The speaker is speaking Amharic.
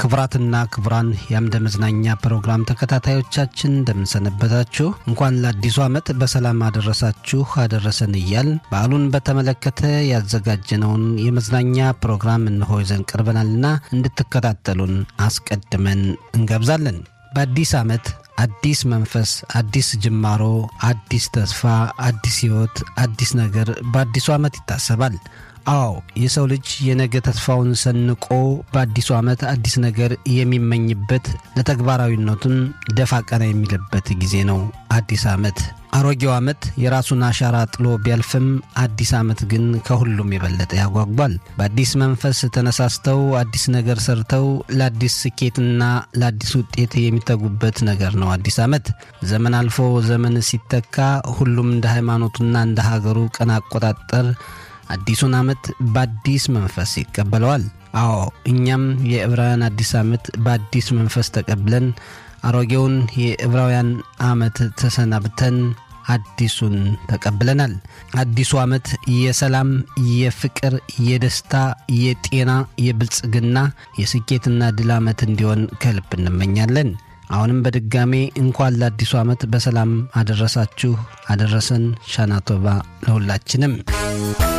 ክቡራትና ክቡራን የአምደ መዝናኛ ፕሮግራም ተከታታዮቻችን እንደምንሰነበታችሁ፣ እንኳን ለአዲሱ ዓመት በሰላም አደረሳችሁ አደረሰን እያል በዓሉን በተመለከተ ያዘጋጀነውን የመዝናኛ ፕሮግራም እንሆ ይዘን ቀርበናልና እንድትከታተሉን አስቀድመን እንጋብዛለን። በአዲስ ዓመት አዲስ መንፈስ፣ አዲስ ጅማሮ፣ አዲስ ተስፋ፣ አዲስ ሕይወት፣ አዲስ ነገር በአዲሱ ዓመት ይታሰባል። አዎ የሰው ልጅ የነገ ተስፋውን ሰንቆ በአዲሱ ዓመት አዲስ ነገር የሚመኝበት ለተግባራዊነቱን ደፋ ቀና የሚልበት ጊዜ ነው። አዲስ ዓመት አሮጌው ዓመት የራሱን አሻራ ጥሎ ቢያልፍም አዲስ ዓመት ግን ከሁሉም የበለጠ ያጓጓል። በአዲስ መንፈስ ተነሳስተው አዲስ ነገር ሰርተው ለአዲስ ስኬትና ለአዲስ ውጤት የሚተጉበት ነገር ነው። አዲስ ዓመት ዘመን አልፎ ዘመን ሲተካ ሁሉም እንደ ሃይማኖቱና እንደ ሀገሩ ቀን አቆጣጠር አዲሱን ዓመት በአዲስ መንፈስ ይቀበለዋል። አዎ እኛም የዕብራውያን አዲስ ዓመት በአዲስ መንፈስ ተቀብለን አሮጌውን የዕብራውያን ዓመት ተሰናብተን አዲሱን ተቀብለናል። አዲሱ ዓመት የሰላም፣ የፍቅር፣ የደስታ፣ የጤና፣ የብልጽግና፣ የስኬትና ድል ዓመት እንዲሆን ከልብ እንመኛለን። አሁንም በድጋሜ እንኳን ለአዲሱ ዓመት በሰላም አደረሳችሁ አደረሰን። ሻናቶባ ለሁላችንም